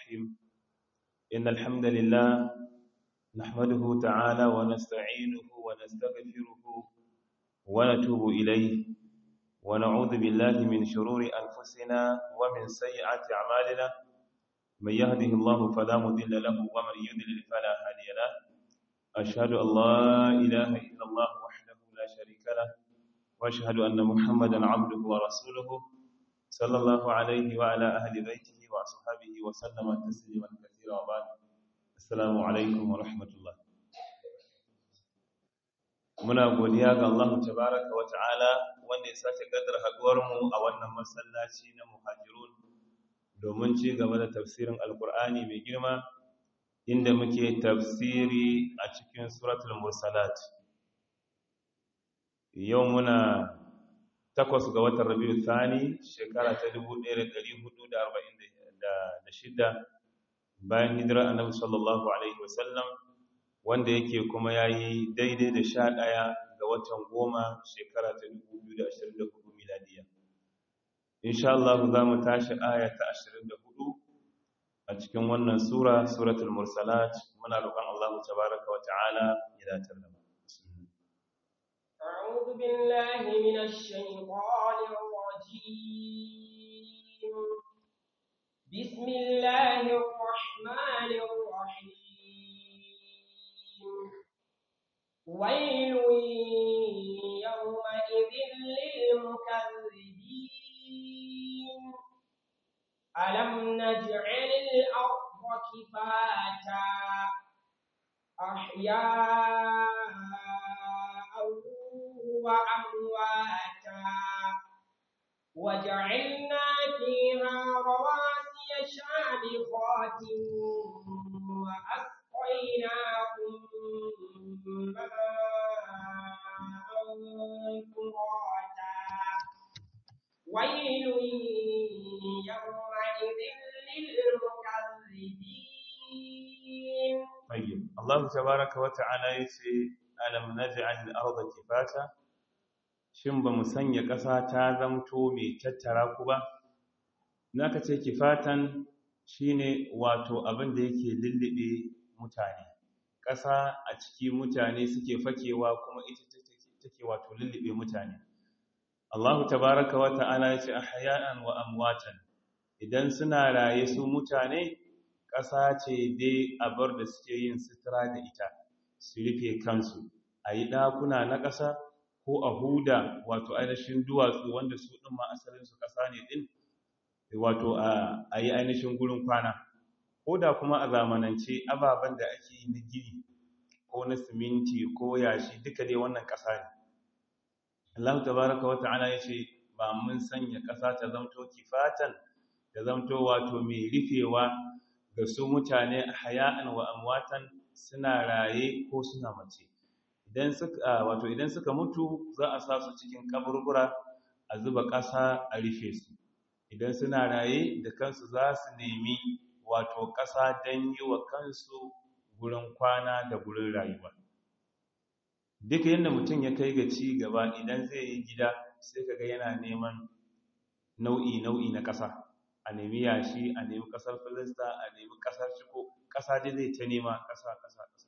الرحيم إن الحمد لله نحمده تعالى ونستعينه ونستغفره ونتوب إليه ونعوذ بالله من شرور أنفسنا ومن سيئات أعمالنا من يهده الله فلا مضل له ومن يضلل فلا هادي له أشهد أن لا إله إلا الله وحده لا شريك له وأشهد أن محمدا عبده ورسوله صلى الله عليه وعلى أهل بيته وأصحابه وسلم تسليما كثيرا وبعد السلام عليكم ورحمة الله muna godiya ga Allah tabaraka wa ta'ala wanda ya sake gadar haduwar mu a wannan masallaci na muhajirun domin ci gaba da tafsirin alkur'ani mai girma inda muke tafsiri a cikin suratul mursalat yau muna takwas ga watan rabiu thani shekara ta 1446 bayan hijira annabi sallallahu alaihi wasallam wanda yake kuma yayi daidai da sha ɗaya ga watan goma shekara ta 2024 miladiya insha Allah za mu tashi aya ta 24 a cikin wannan sura suratul mursalat muna roƙon Allah tabaaraka wa ta'ala ya datar da mu أعوذ بالله من الشيطان الرجيم بسم الله الرحمن الرحيم ويل يومئذ للمكذبين ألم نجعل الأرض كفاتا أحياء وأمواتا وجعلنا فيها رواسي شامخات وأسقيناكم ماء فراتا ويل يومئذ للمكذبين طيب الله تبارك وتعالى يسي ألم نجعل الأرض كفاتا shin ba mu sanya ƙasa ta zamto mai tattara ku ba naka ce kifatan shine wato abin da yake lullube mutane ƙasa a ciki mutane suke fakewa kuma ita take wato lullube mutane Allahu tabaraka wa ta'ala ya ce ahya'an wa amwatan idan suna raye su mutane ƙasa ce dai abar da suke yin sutura da ita su rufe kansu a yi ɗakuna na ƙasa ko a huda wato ainihin duwatsu wanda su ɗin ma asalinsu ƙasa ne ɗin wato a yi ainihin gurin kwana ko da kuma a zamanance ababen da ake yi na gini ko na siminti ko yashi duka dai wannan ƙasa ne Allah tabaraka wa ta'ala ya ce ba mun sanya ƙasa ta zamto kifatan ta zamto wato mai rufewa ga su mutane haya'an wa amwatan suna raye ko suna mace idan suka wato idan suka mutu za a sa su cikin kaburbura a zuba ƙasa a rufe su idan suna raye da kansu za su nemi wato ƙasa don yi wa kansu gurin kwana da gurin rayuwa duka yadda mutum ya kai ga ci gaba idan zai yi gida sai kaga yana neman nau'i nau'i na ƙasa a nemi yashi a nemi ƙasar filista a nemi ƙasar ciko ƙasa dai zai ta nema ƙasa ƙasa ƙasa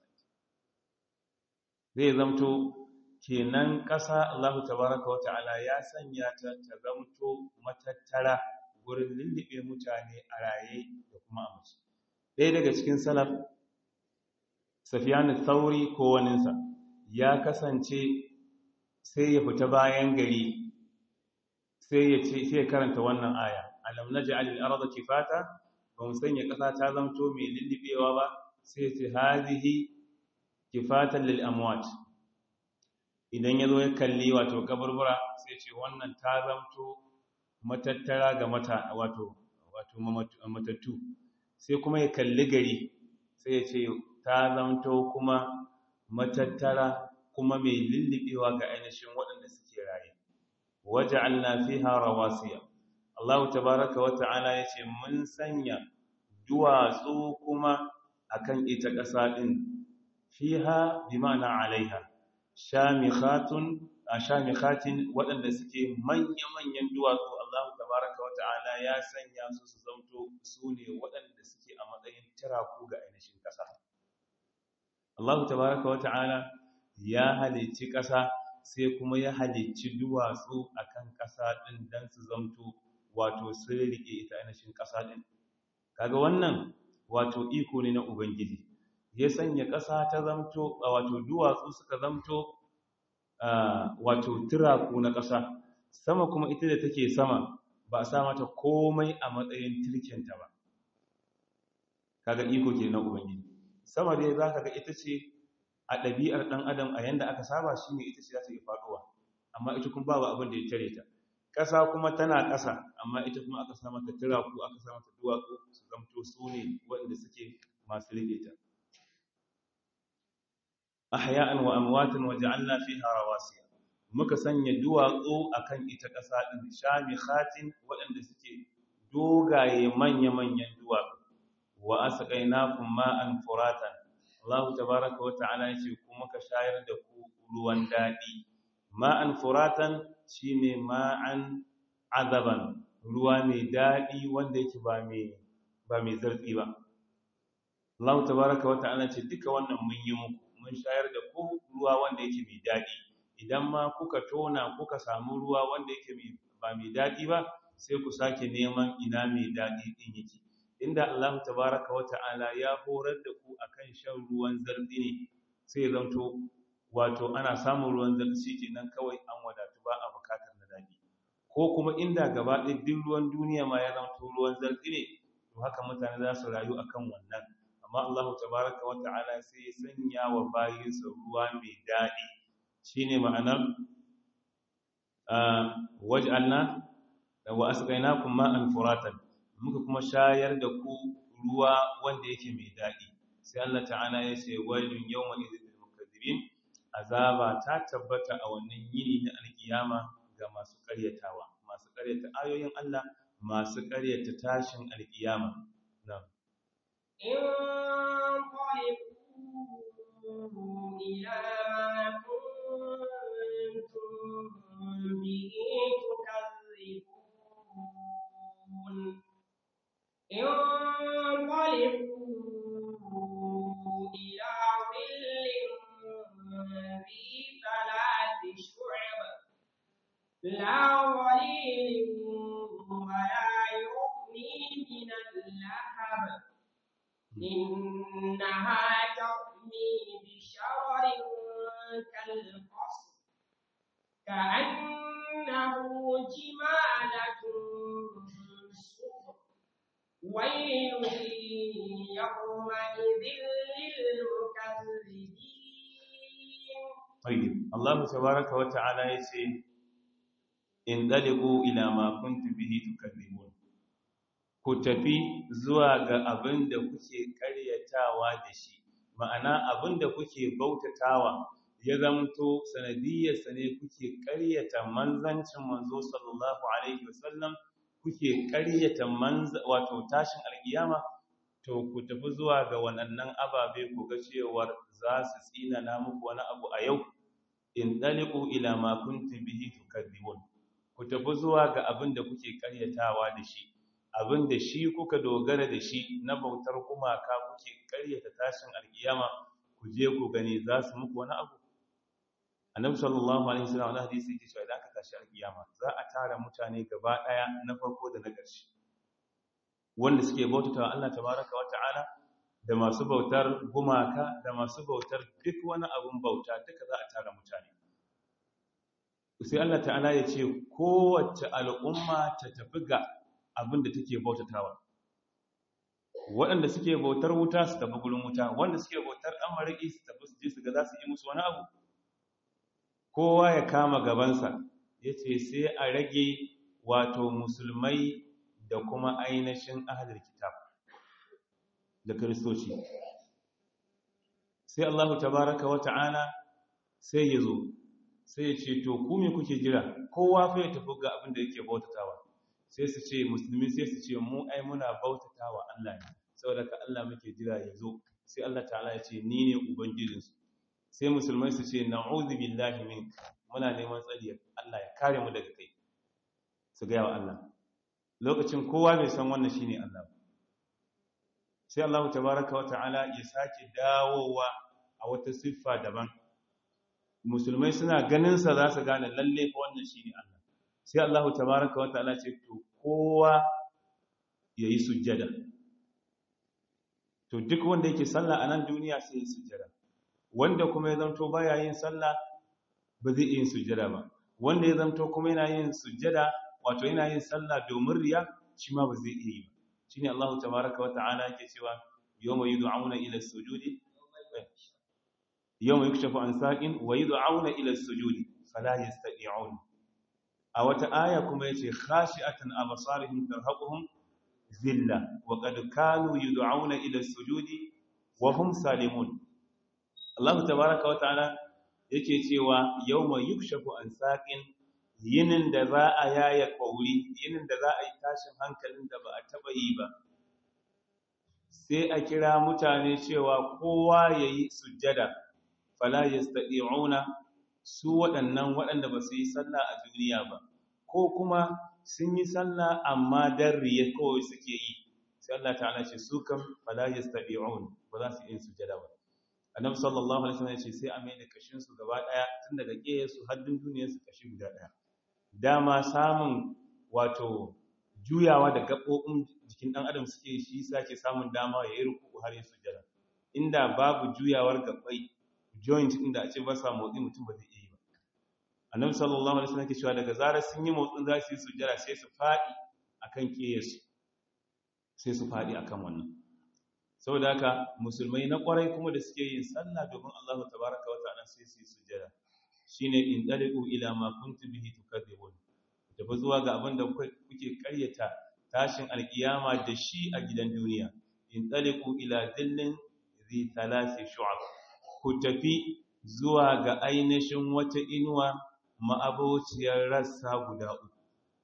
zai zamto kenan ƙasa Allah tabaraka wa ta'ala ya sanya ta ta zamto matattara gurin lullube mutane a raye da kuma a mace ɗaya daga cikin salaf safiyanu thauri ko waninsa ya kasance sai ya fita bayan gari sai ya ce sai ya karanta wannan aya alam naj'al al-ardha kifata ba mu sanya ƙasa ta zamto mai lullubewa ba sai ya ce hazihi kifatan lil amwat idan yazo ya kalli wato kaburbura sai ce wannan ta zamto matattara ga mata wato wato matattu sai kuma ya kalli gari sai ya ce ta zamto kuma matattara kuma mai lullubewa ga ainihin waɗanda suke raye waja'alna fiha rawasiya Allah tabaaraka wa ta'ala yace mun sanya duwatsu kuma akan ita ƙasa din fiha bima'ana alaiha shamikhatun shamikhatin waɗanda suke manya-manyan duwatsu Allah tabaraka wata'ala ya sanya su su zamto su ne waɗanda suke a tiraku ga ainihin ƙasa Allah tabaraka wa ta'ala ya halicci ƙasa sai kuma ya halicci duwatsu akan ƙasa ɗin don su zamto wato sun riƙe ita ainihin ƙasa ɗin kaga wannan wato iko ne na ubangiji ya sanya ƙasa ta zamto wato duwatsu suka zamto wato tiraku na ƙasa sama kuma ita da take sama ba a sa mata komai a matsayin tirkenta ba kaga iko ke na ubangiji sama dai za ka ga ita ce a ɗabi'ar ɗan adam a yanda aka saba shi ne ita ce za ta yi faɗuwa amma ita kuma babu abin da ya tare ta ƙasa kuma tana ƙasa amma ita kuma aka sa mata tiraku aka sa mata duwatsu su zamto su ne waɗanda suke masu riƙe ta ahya'an wa amwatan wa ja'alna fiha rawasiya muka sanya duwatsu akan ita ƙasa din shamikhatin waɗanda suke dogaye manya-manyan duwatsu wa asqaynakum ma'an furatan Allah tabaaraka wa ta'ala yace kuma ka shayar da ku ruwan dadi ma'an furatan shine ma'an azaban ruwa mai dadi wanda yake ba mai ba mai zartsi ba Allah tabaaraka wa ta'ala ce duka wannan mun yi muku mun shayar da ku ruwa wanda yake mai dadi idan ma kuka tona kuka samu ruwa wanda yake ba mai dadi ba sai ku sake neman ina mai dadi din yake inda Allah tabaraka wata'ala ya horar da ku akan shan ruwan zardi ne sai zanto wato ana samun ruwan zardi kenan kawai an wadatu ba a bukatar na dadi ko kuma inda gaba ɗaya duk ruwan duniya ma ya zanto ruwan zardi ne to haka mutane za su rayu akan wannan amma Allah tabaraka wata'ala sai ya sanya wa bayinsa ruwa mai dadi shine ma'anar waj'alna wa asqaynakum ma'an furatan muka kuma shayar da ku ruwa wanda yake mai daɗi sai Allah ta'ala ya ce wailun yawma idhil mukaththibin azaba ta tabbata a wannan yini na alkiyama ga masu ƙaryatawa masu ƙaryata ayoyin Allah masu ƙaryata tashin alkiyama na'am انطلقوا إلى ما كنتم به تكذبون انطلقوا إلى ظل ذي ثلاث شعب لا ظليل ولا يغني من اللهب إنها ترمي بشرر كالقصر كأنه جمالة صفر ويل يومئذ للمكذبين طيب الله تبارك وتعالى يسي indaliqu ila ma kuntum bihi tukadzibun ku tafi zuwa ga abin da kuke karyatawa da shi ma'ana abin da kuke bautatawa ya zamto sanadiyarsa ne kuke karyata manzancin manzo sallallahu alaihi wasallam kuke karyata manza wato tashin alkiyama to ku tafi zuwa ga waɗannan ababe ku ga cewar za su tsina na muku wani abu a yau in daliqu ila ma kuntum bihi tukadzibun ku tafi zuwa ga abin da kuke karyatawa da shi abin da shi kuka dogara da shi na bautar gumaka kuke karyata tashin alkiyama ku je ku gani za su muku wani abu annabi sallallahu alaihi wasallam wani hadisi yake cewa idan aka tashi alkiyama za a tara mutane gaba daya na farko da na ƙarshe wanda suke bautatawa Allah tabaraka wa ta'ala da masu bautar gumaka da masu bautar duk wani abun bauta duka za a tara mutane sai Allah ta'ala ya ce kowace al'umma ta tafi ga abin da take bautatawa waɗanda suke bautar wuta su tafi gurin wuta wanda suke bautar amariki su tafi su je su ga za su yi musu wani abu kowa ya kama gabansa ya ce sai a rage wato musulmai da kuma ainihin ahalar kitab da kiristoci sai Allah tabaraka wa ta'ala sai ya zo sai ya ce to ku me kuke jira kowa fa ya tafi ga abin da yake bautatawa sai su ce musulmi sai su ce mu ai muna bautatawa Allah ne saboda ka Allah muke jira ya zo sai Allah ta'ala ya ce ni ne ubangijinsu sai musulmai su ce na'udhu billahi mink muna neman tsari Allah ya kare mu daga kai su ga yawa Allah lokacin kowa bai san wannan shine Allah sai Allah tabaraka wa ta'ala ya sake dawowa a wata siffa daban musulmai suna ganin sa za su gane lalle fa wannan shine Allah sai Allah tabaraka wa ta'ala ce to kowa yayi sujjada to duk wanda yake sallah a nan duniya sai ya sujjada wanda kuma ya zanto baya yin sallah ba zai yin sujjada ba wanda ya zanto kuma yana yin sujjada wato yana yin sallah domin riya shi ma ba zai iya yi ba shine Allah tabaaraka wa ta'ala yake cewa yawma yud'auna ila as-sujudi yawma yukshafu an saqin wa yud'auna ila as-sujudi fala yastati'un a wata aya kuma yace khashi'atan absarihim tarhaquhum zilla wa qad kanu yud'auna ila as-sujudi wa hum salimun Allah tabaaraka wa ta'ala yake cewa yawma yukshafu an saqin yinin da za a yaya kauri yinin da za a yi tashin hankalin da ba a taba yi ba sai a kira mutane cewa kowa yayi sujjada fala yastati'una su waɗannan waɗanda ba su yi sallah a duniya ba ko kuma sun yi sallah amma dan riya kawai suke yi sai Allah ta'ala ce su kam fala yastati'un ba za su yi sujjada ba annabi sallallahu alaihi wasallam ya ce sai a mai da kashin su gaba daya tun daga kiyaye su har duniyar su kashi guda daya dama samun wato juyawa da gabobin jikin dan adam suke shi sake samun dama ya yi ruku har ya sujjada inda babu juyawar gabbai joint inda a ce ba sa motsi mutum ba zai iya yi ba annabi sallallahu alaihi wasallam ke cewa daga zarar sun yi motsin za su yi sujjada sai su fadi akan kiyaye sai su fadi akan wannan saboda haka musulmai na kwarai kuma da suke yin sallah domin Allah tabaraka wa ta'ala sai su yi sujjada shine in daliku ila ma kuntum bihi tukadzibun tafi zuwa ga abin da kuke karyata tashin alkiyama da shi a gidan duniya in daliku ila dillin zi thalathi shu'ab ku tafi zuwa ga ainihin wata inuwa ma'abociyar rassa guda uku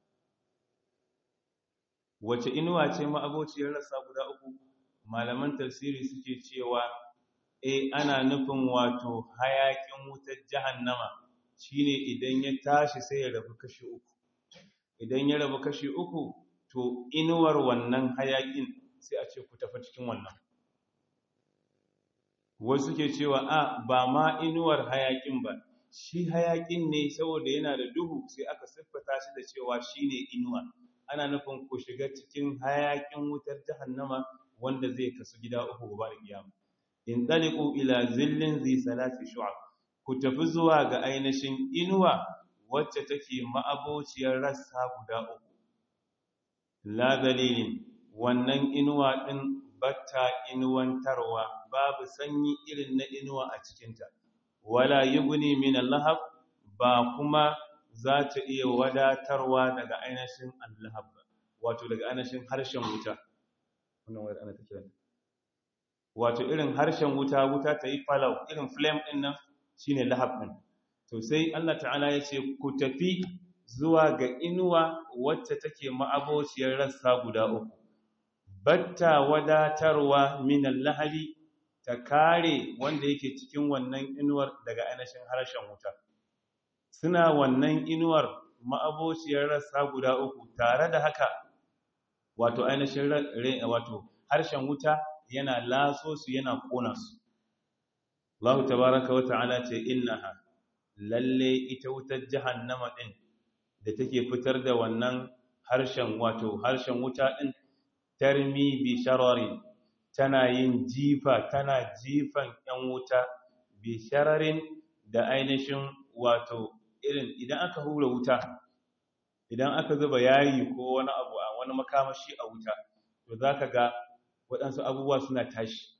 wace inuwa ce ma'abociyar rassa guda uku malaman tafsiri suke cewa e ana nufin wato hayakin wutar jahannama shine idan ya tashi sai ya rabu kashi uku idan ya rabu kashi uku to inuwar wannan hayakin sai a ce ku tafi cikin wannan wasu ke cewa a ba ma inuwar hayakin ba shi hayakin ne saboda yana da duhu sai aka siffata shi da cewa shine inuwa ana nufin ku shiga cikin hayakin wutar jahannama wanda zai kasu gida uku gobe da kiyama in taliqu ila zillin zi salati shu'ab ku tafi zuwa ga ainihin inuwa wacce take ma'abociyar rassa guda uku la dalilin wannan inuwa din batta inuwantarwa babu sanyi irin na inuwa a cikinta wala yughni min al-lahab ba kuma za ta iya wadatarwa daga ainihin al-lahab wato daga ainihin harshen wuta wannan wayar ana take wato irin harshen wuta wuta ta yi falau irin flame din nan shine lahab din to sai Allah ta'ala ya ce ku tafi zuwa ga inuwa wacce take ma'abociyar rassa guda uku batta wadatarwa min al-lahabi ta kare wanda yake cikin wannan inuwar daga ainihin harshen wuta suna wannan inuwar ma'abociyar rassa guda uku tare da haka wato ainihin wato harshen wuta yana laso su yana kona su Allah tabaraka wa ta'ala ce innaha lalle ita wutar jahannama din da take fitar da wannan harshen wato harshen wuta din tarmi bi shararin tana yin jifa tana jifan yan wuta bi shararin da ainihin wato irin idan aka hura wuta idan aka zuba yayi ko wani abu a wani makamashi a wuta to zaka ga waɗansu abubuwa suna tashi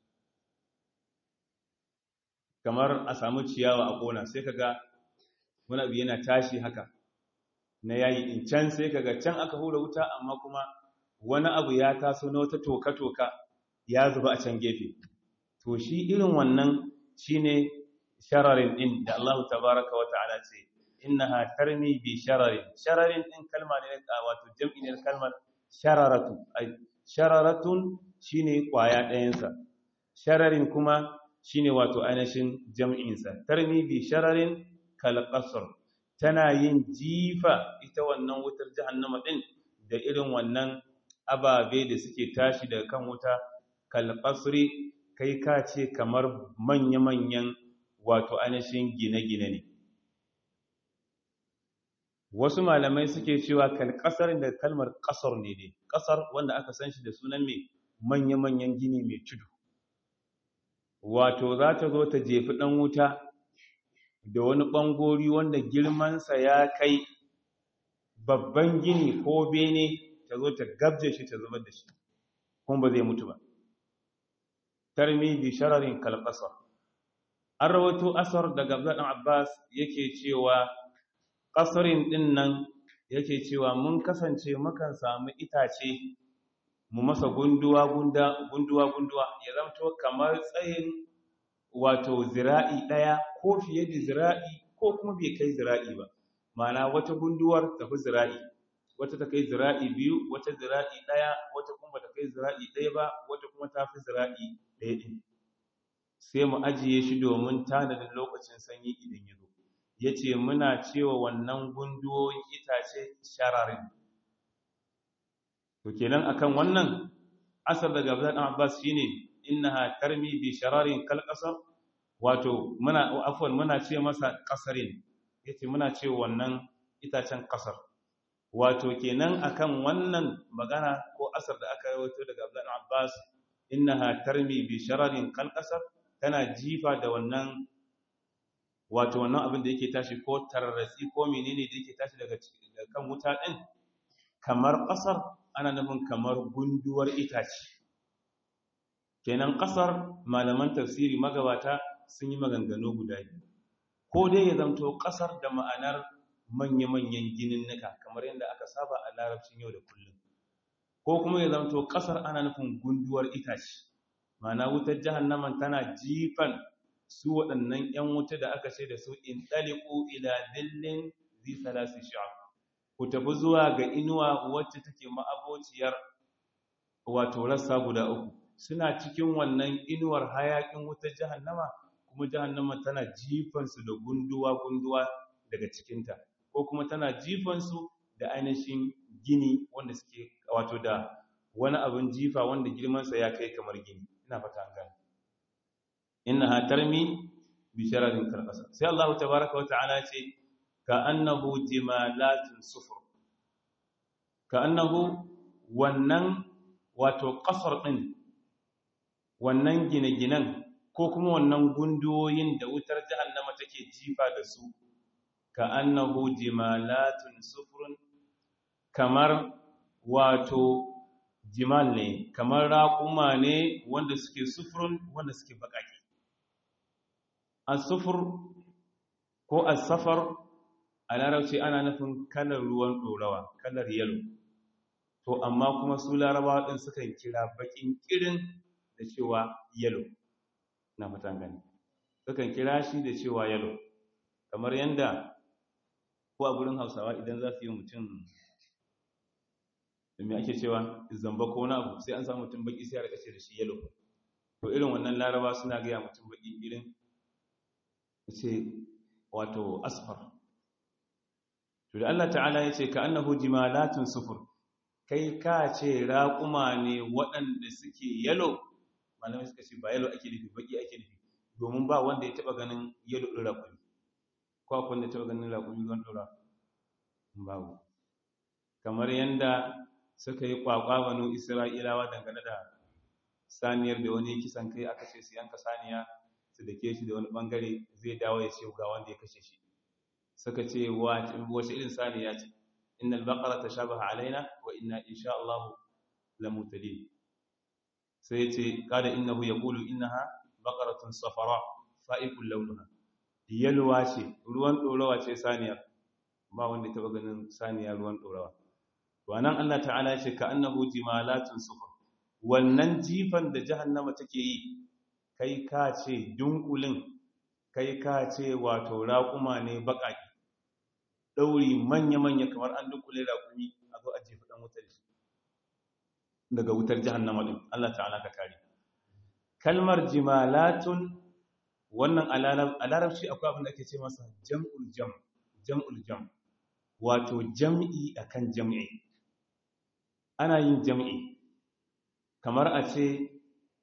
kamar a samu ciyawa a ƙona sai kaga wani abu yana tashi haka na yayi in can sai kaga can aka hura wuta amma kuma wani abu ya taso na wata toka-toka ya zuba a can gefe to shi irin wannan shine shararin din da Allah tabaraka wa ta'ala ce innaha tarmi bi shararin shararin din kalma ne wato jam'i ne kalmar shararatu ai shararatun shine kwaya ɗayansa shararin kuma shine wato ainihin jam'insa tarmi bi shararin kalqasr tana yin jifa ita wannan wutar jahannama din da irin wannan ababe da suke tashi daga kan wuta kalqasri kai ka ce kamar manya-manyan wato ainihin gine-gine ne wasu malamai suke cewa kalqasar da kalmar kasar ne ne kasar wanda aka san shi da sunan mai manya-manyan gini mai tudu wato za ta zo ta jefi ɗan wuta da wani ɓangori wanda girmansa ya kai babban gini ko bene ta zo ta gabje shi ta zubar da shi kuma ba zai mutu ba tarmi bi shararin kalƙasar an rawato asar daga abdullahi abbas yake cewa ƙasarin ɗin nan yake cewa mun kasance mukan samu itace mu masa gunduwa gunduwa gunduwa ya zamto kamar tsayin wato zira'i ɗaya ko fiye da zira'i ko kuma bai kai zira'i ba ma'ana wata gunduwar tafi zira'i wata ta kai zira'i biyu wata zira'i ɗaya wata kuma ta kai zira'i ɗaya ba wata kuma ta fi zira'i ɗaya ɗin sai mu ajiye shi domin tanadin lokacin sanyi idan ya zo ya ce muna cewa wannan gunduwoyin itace shararin to kenan akan wannan asar daga Abdullah dan Abbas shine innaha tarmi bi shararin kal qasar wato muna afwan muna ce masa qasarin yace muna ce wannan itacen qasar wato kenan akan wannan magana ko asar da aka rawaito daga Abdullah dan Abbas innaha tarmi bi shararin kal qasar tana jifa da wannan wato wannan abin da yake tashi ko tararratsi ko menene da yake tashi daga kan wuta din kamar ƙasar ana nufin kamar gunduwar itace kenan ƙasar malaman tafsiri magabata sun yi maganganu guda biyu ko dai ya zamto ƙasar da ma'anar manya-manyan gininnika kamar yadda aka saba a larabcin yau da kullum ko kuma ya zamto ƙasar ana nufin gunduwar itace ma'ana wutar jahannaman tana jifan su waɗannan 'yan wuta da aka ce da su in ɗaliku ila dillin zai salasi sha'af ku tafi zuwa ga inuwa wacce take ma'abociyar wato rassa guda uku suna cikin wannan inuwar hayakin wutar jahannama kuma jahannama tana jifansu da gunduwa-gunduwa daga cikinta ko kuma tana jifansu da ainihin gini wanda suke wato da wani abin jifa wanda girmansa ya kai kamar gini ina fata an gane innaha tarmi bi shararin karkasa sai Allah tabaaraka wa ta'ala ce ka'annahu jimalatun sufur ka'annahu wannan wato kasar din wannan gine-ginen ko kuma wannan gunduwoyin da wutar jahannama take jifa da su ka'annahu jimalatun sufurun kamar wato jimal ne kamar raƙuma ne wanda suke sufurun wanda suke baƙaƙe as-sufur ko as-safar a larabci ana nufin kalar ruwan ɗorawa kalar yalo to amma kuma su larabawa ɗin sukan kira baƙin ƙirin da cewa yalo na fatan gani sukan kira shi da cewa yalo kamar yadda ko a gurin hausawa idan za su yi mutum da mai ake cewa zamba ko na abu sai an samu mutum baƙi sai a rikace da shi yalo to irin wannan laraba suna gaya mutum baƙi irin ce wato asfar to da Allah ta'ala ya ce ka annahu jimalatun sufur kai ka ce raƙuma ne waɗanda suke yalo malamai suka ce ba yalo ake nufi baki ake nufi domin ba wanda ya taɓa ganin yalo ɗin raƙumi ko akwai wanda ya taɓa ganin raƙumi ruwan ɗora babu kamar yadda suka yi ƙwaƙwa banu isra'ilawa dangane da saniyar da wani kisan kai aka ce su yanka saniya su dake shi da wani ɓangare zai dawo ya ce ga wanda ya kashe shi suka ce wace irin saniya ce innal baqara tashabaha alaina wa inna insha Allah lamutadin sai ce kada innahu yaqulu innaha baqaratun safara fa'iqul lawnaha yalwa ce ruwan dorawa ce saniya ba wanda taba ganin saniya ruwan dorawa to anan Allah ta'ala ya ce ka annahu jimalatun sufur wannan jifan da jahannama take yi kai ka ce dunkulin kai ka ce wato raƙuma ne baƙaƙi ɗauri manya-manya kamar an dunkule raƙumi a zo a jefi ɗan wutar shi daga wutar jahannama ɗin Allah ta'ala ka kare kalmar jimalatun wannan a larabci akwai abin da ake ce masa jam'ul jam jam'ul jam wato jam'i akan jam'i ana yin jam'i kamar a ce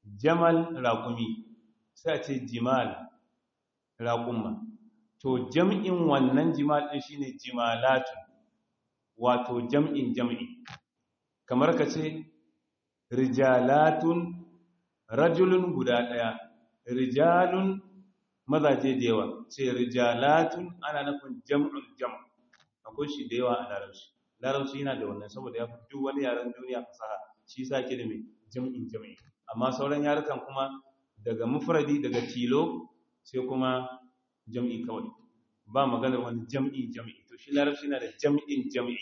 jamal raƙumi sai a ce jimal raƙumma to jam'in wannan jimal ɗin shine jimalatun wato jam'in jam'i kamar ka ce rijalatun rajulun guda ɗaya rijalun mazaje da yawa ce rijalatun ana nufin jam'ul jam' akwai shi da yawa a larabci larabci yana da wannan saboda ya fi duk wani yaren duniya fasaha shi sa ke da mai jam'in jam'i amma sauran yarukan kuma daga mufradi daga tilo sai kuma jam'i kawai ba maganar wani jam'i jam'i to shi larabci yana da jam'in jam'i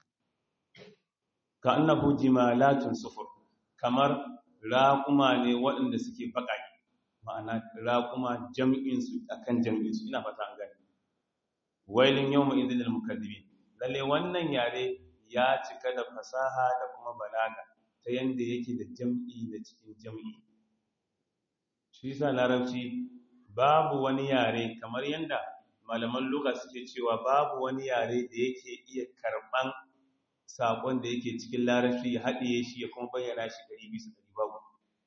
ka annahu jimalatun sufur kamar raƙuma ne waɗanda suke baƙaƙe ma'ana raƙuma jam'insu akan jam'insu ina fata an gani wailin yawma idhil mukaddibin lalle wannan yare ya cika da fasaha da kuma balaga ta yanda yake da jam'i da cikin jam'i shi yasa larabci babu wani yare kamar yanda malaman lugha suke cewa babu wani yare da yake iya karban sakon da yake cikin larabci ya haɗiye shi ya kuma bayyana shi ɗari bisa ɗari babu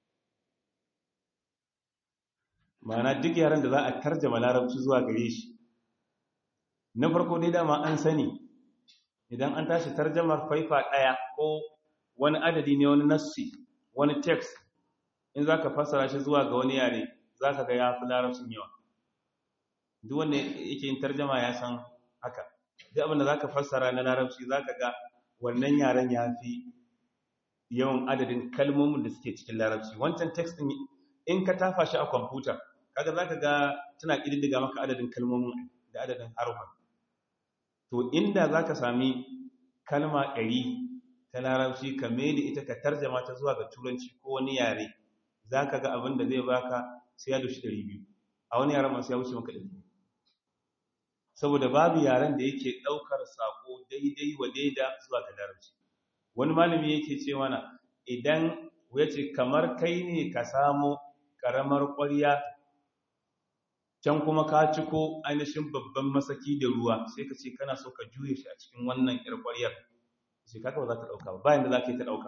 ma'ana duk yaren da za a tarjama larabci zuwa gare shi na farko dai dama an sani idan an tashi tarjamar faifa ɗaya ko wani adadi ne wani nassi wani text in za ka fassara shi zuwa ga wani yare za ka ga ya fi larabcin yawa duk wanda yake yin tarjama ya san haka duk abinda za ka fassara na larabci za ka ga wannan yaren ya fi yawan adadin kalmomin da suke cikin larabci wancan text ɗin in ka tafa shi a kwamfuta kaga za ka ga tana ƙididdiga maka adadin kalmomin da adadin harufan to inda za ka sami kalma ɗari ta larabci ka da ita ka tarjama ta zuwa ga turanci ko wani yare za ka ga abin da zai baka sai ya dushi ɗari biyu a wani yaren masu ya wuce maka ɗari saboda babu yaren da yake ɗaukar sako daidai wa daida zuwa ga larabci wani malami yake ce mana idan ya ce kamar kai ne ka samo ƙaramar ƙwarya can kuma ka ciko ainihin babban masaki da ruwa sai ka ce kana so ka juye shi a cikin wannan ƴar ƙwaryar sai kaka ba za ta ɗauka ba bayan da za ka yi ta ɗauka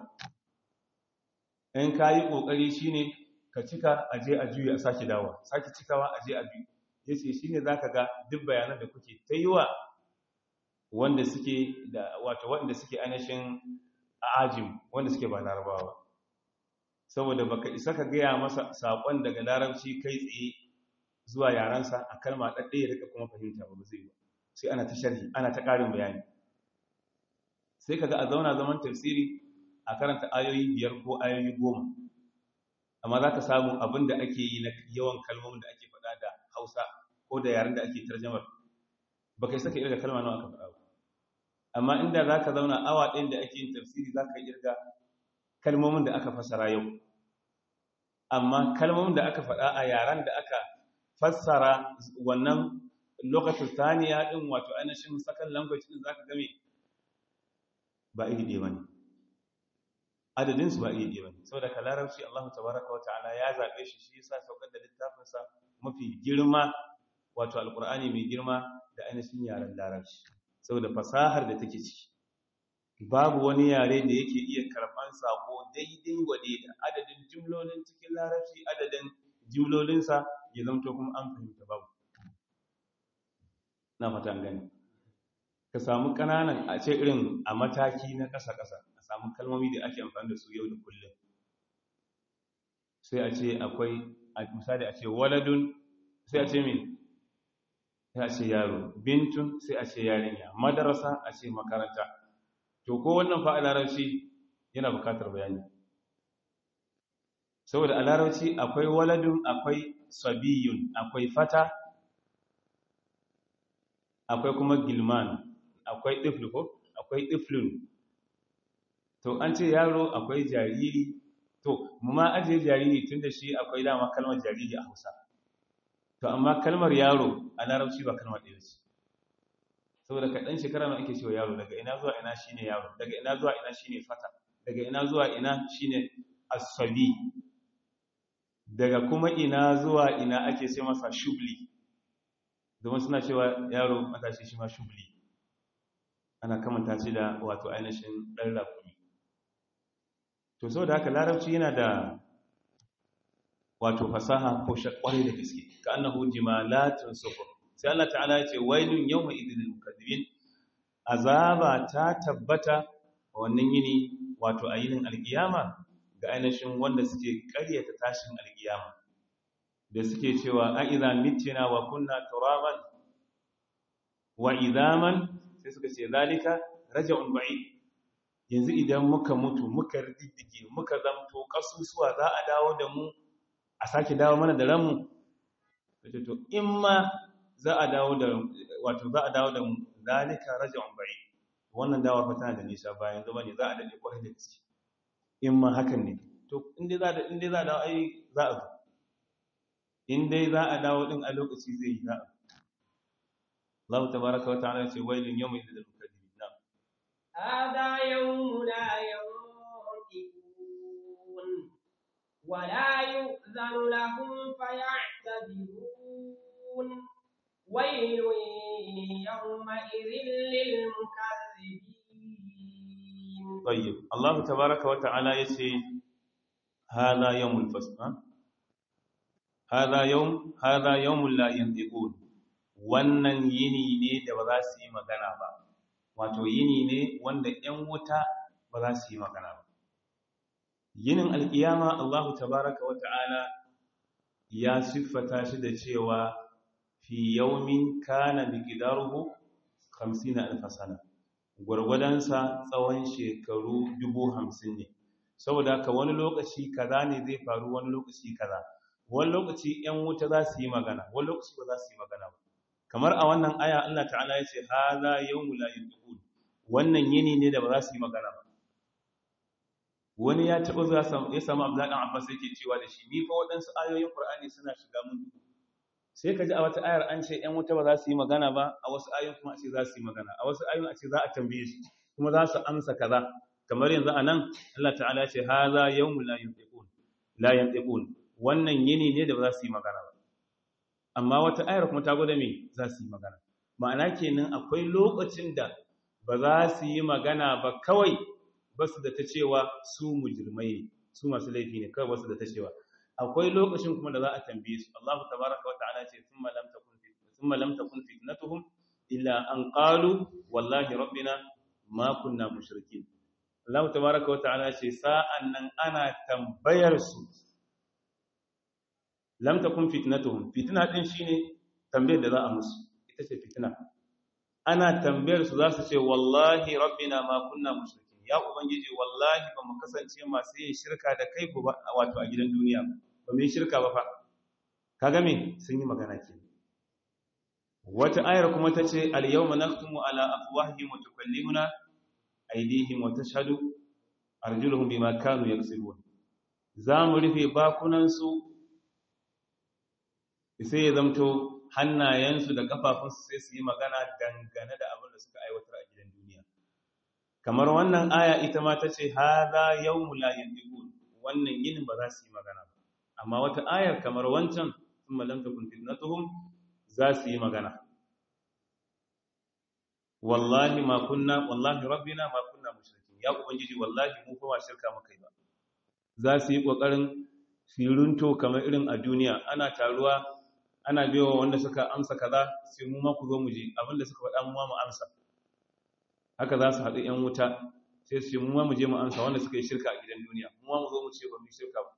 in ka yi ƙoƙari shi ne ka cika a je a juye a sake dawa sake cikawa a je a biyu ya ce shi ne za ka ga duk bayanan da kuke ta yi wa wanda suke da wato waɗanda suke ainihin ajim wanda suke ba larabawa saboda baka isa ka gaya masa saƙon daga larabci kai tsaye zuwa yarensa a kalma ɗaɗɗe ya rika kuma fahimta ba zai ba sai ana ta sharhi ana ta ƙarin bayani sai kaga a zauna zaman tafsiri a karanta ayoyi biyar ko ayoyi goma amma za ka samu abin da ake yi na yawan kalmomin da ake faɗa da hausa ko da yaren da ake tarjamar ba kai saka irga kalma nawa aka faɗa ba amma inda za ka zauna awa ɗayan da ake yin tafsiri za ka irga kalmomin da aka fassara yau amma kalmomin da aka faɗa a yaren da aka fassara wannan lokacin saniya ɗin wato ainihin second language ɗin za ka game ba iri ɗaya ba ne adadinsu ba iri ɗaya ba ne sau da kalararci allahu tabaraka wa ta'ala ya zaɓe shi shi yasa saukar da littafinsa mafi girma wato alƙur'ani mai girma da ainihin yaren larabci saboda fasahar da take ciki babu wani yare da yake iya karɓar sako daidai wa da adadin jimlolin cikin larabci adadin jimlolinsa ya zamto kuma an fahimta babu na fatan gani ka samu ƙananan a ce irin a mataki na ƙasa-ƙasa a samu kalmomi da ake amfani da su yau da kullum sai a ce akwai misali a ce waladun sai a ce min sai a ce yaro bintun sai a ce yarinya madarasa a ce makaranta to ko wannan fa a larabci yana bukatar bayani saboda a larabci akwai waladun akwai sabiyun akwai fata akwai kuma gilman akwai ɗiflu ko akwai ɗiflun to an ce yaro akwai jariri to mu ma ajiye jariri tun da shi akwai dama kalmar jariri a hausa to amma kalmar yaro a larabci ba kalmar ɗaya ce saboda kaɗan shekara na ake cewa yaro daga ina zuwa ina shine yaro daga ina zuwa ina shine fata daga ina zuwa ina shine asabi daga kuma ina zuwa ina ake sai masa shubli domin suna cewa yaro matashi shi ma shubli ana kamanta shi da wato ainihin ɗan rakumi to saboda haka larabci yana da wato fasaha ko shakwari da gaske ka annahu jimalatun sufur sai Allah ta'ala ya ce wailun yawma idil mukaddibin azaba ta tabbata wannan yini wato a yinin alkiyama ga ainihin wanda suke karyata tashin alkiyama da suke cewa a idza mittina wa kunna turaban wa idaman sai suka ce zalika raja'un ba'id yanzu idan muka mutu muka riddige muka zamto kasusuwa za a dawo da mu a sake dawo mana da ranmu kace to in ma za a dawo da wato za a dawo da mu zalika raja'un ba'id wannan dawa fa tana da nisa bayan zama ne za a dade kwarai da gaske in ma hakan ne to in dai za da in dai za a dawo ai za a zo in dai za a dawo din a lokaci zai yi za a Allah tabaraka wa ta'ala ce wailun yawmin lil mukaddibin na هذا يوم لا ينطقون ولا يؤذن لهم فيعتذرون ويل يومئذ للمكذبين طيب Allah tabaraka wa ta'ala yace hadha yawmul fasl ha hadha yawm hadha yawmul la yantiqun wannan yini ne da ba za su yi magana ba wato yini ne wanda ƴan wuta ba za su yi magana ba yinin alkiyama Allah tabaraka wa ta'ala ya siffata shi da cewa fi yawmin kana miqdaruhu 50000 sana gwargwadonsa tsawon shekaru dubu hamsin ne saboda haka wani lokaci kaza ne zai faru wani lokaci kaza wani lokaci yan wuta za su yi magana wani lokaci ba za su yi magana ba kamar a wannan aya Allah ta'ala ya ce haza yawmu la yantiqun wannan yini ne da ba za su yi magana ba wani ya taɓa zuwa ya samu Abdullahi dan Abbas yake cewa da shi ni fa waɗansu ayoyin Qur'ani suna shiga mun sai ka ji a wata ayar an ce ‘yan wuta ba za su yi magana ba a wasu ayoyin kuma a ce za su yi magana a wasu ayoyin a ce za a tambaye su kuma za su amsa kaza kamar yanzu a nan Allah ta'ala ya ce ha za yau mu la yantiqun wannan yini ne da ba za su yi magana ba amma wata ayar kuma ta gwada me za su yi magana ma'ana kenan akwai lokacin da ba za su yi magana ba kawai ba su da ta cewa su mujrimai ne su masu laifi ne kawai ba su da ta cewa akwai lokacin kuma da za a tambaye su Allah tabaraka wa ta'ala ce thumma lam takun thumma lam takun fitnatuhum illa an qalu wallahi rabbina ma kunna mushrikin Allah tabaraka wa ta'ala ce sa'an nan ana tambayar su lam takun fitnatuhum fitna din shine tambayar da za a musu ita ce fitna ana tambayar su za su ce wallahi rabbina ma kunna mushrikin ya ubangiji wallahi ba mu kasance masu yin shirka da kai ba wato a gidan duniya ba mu yi shirka ba fa kaga me sun yi magana ke wata ayar kuma ta ce al-yawma naktumu ala afwahihim wa tukallimuna aydihim wa tashhadu arjuluhum bima kanu yaksubun za mu rufe bakunan su sai ya zamto hannayensu da kafafunsu sai su yi magana dangane da abin da suka aiwatar a gidan duniya kamar wannan aya ita ma ta ce haza yawmu la yantiqun wannan yinin ba za su yi magana ba amma wata ayar kamar wancan thumma lam takun fitnatuhum za su yi magana wallahi ma kunna wallahi rabbina ma kunna mushrikin ya ubangiji wallahi mu fa ba shirka muka yi ba za su yi kokarin firunto kamar irin a duniya ana taruwa ana biyo wanda suka amsa kaza sai mu ma ku zo mu je abinda suka faɗa mu ma mu amsa haka za su haɗu ‘yan wuta sai su ce mu ma mu je mu amsa wanda suka yi shirka a gidan duniya mu ma mu zo mu ce ba mu yi shirka ba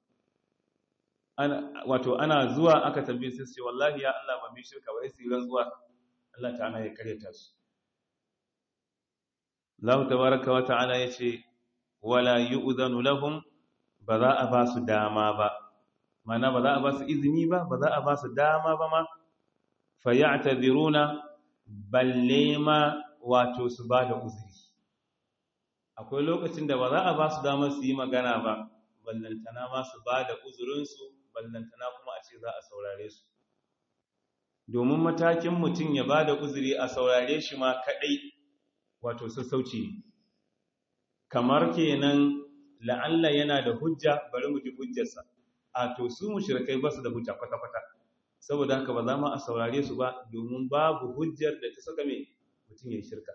wato ana zuwa aka tambaye sai su ce wallahi ya Allah ba mu yi shirka ba sai su yi rantsuwa Allah ta'ala ya karyata su Allah tabaraka wa ta'ala ya ce wala yu'zanu lahum ba za a ba su dama ba mana ba za a ba su izini ba ba za a ba su dama ba ma fa ya'taziruna balle ma wato su ba da uzuri akwai lokacin da ba za a ba su damar su yi magana ba ballantana ma su ba da uzurinsu ballantana kuma a ce za a saurare su domin matakin mutum ya ba da uzuri a saurare shi ma kaɗai wato sassauci ne kamar kenan la'alla yana da hujja bari mu ji hujjarsa a to su mushrikai ba su da hujja kwata-kwata saboda haka ba za mu a saurare su ba domin babu hujjar da ta saka mai mutum ya shirka